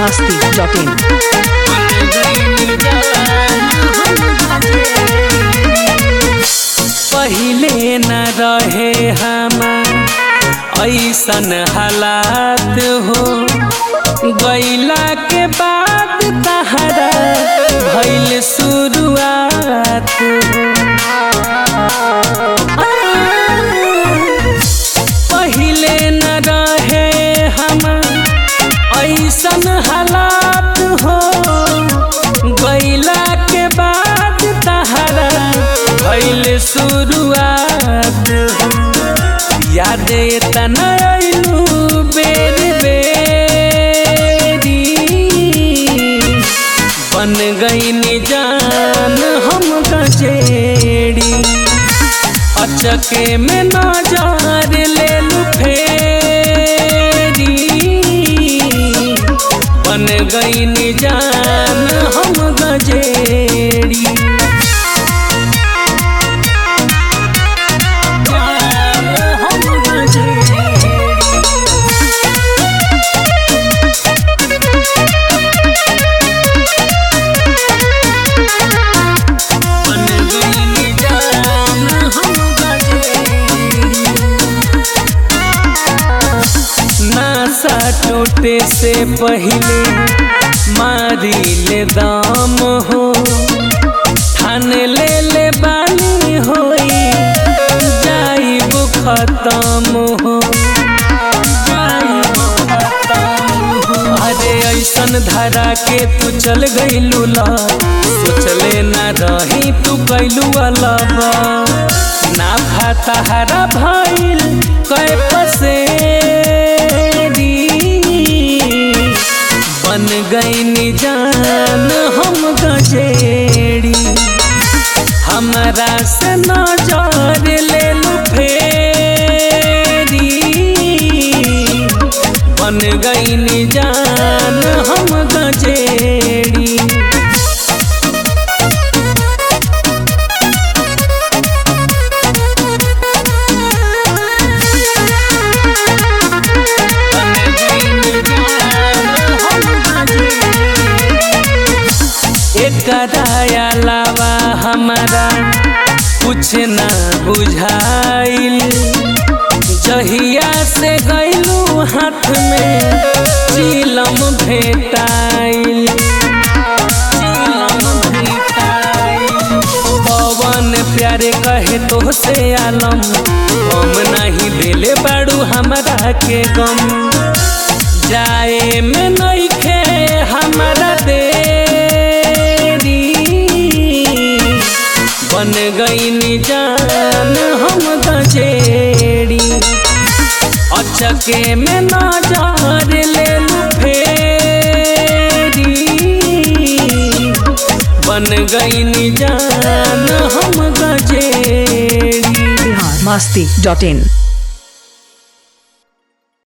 masti.in. पहिले न रहे हम ऐसन हालात हो गैला के बाद तहरा भैल शुरुआत हो पहिले न रहे हम ऐसन हालात हो गैला के बाद तहरा भैल शुरुआत हो याद तना आइलू बेर बेरी बन गई जान हम गजेड़ी अचके में नजर ले लू फेरी बन गई जान हम गजेड़ी जान हम गजेड़ी बन गई जान हम गजेड़ी नासा टूटे से पहले मारी ले दाम हो ठान ले ले बानी होई जाइब खत्म हो जाइब खत्म हो। अरे ऐसन धरा के तू चल गईलू ला सोचले ना रही तू कैलू अलबा ना भाता हरा भइल कै पसेरी बन गई जान हम गजेड़ी हमरा से नजर ले लू फेरी बन गई जान हम गजेड़ी एकरा अलावा हमारा कुछ ना बुझाइल जहिया से गैलू हाथ में चिलम भेटाइल चिलम भेटाइल पवन प्यारे कहे तो से आलम हम नहीं दिले बाड़ू हमरा के गम जाए में नइखे हमरा देरी बन गई जान हम गजेड़ी अचके में नजर ले लू फेरी बन गई जान हम गजेड़ी Bihar masti.in.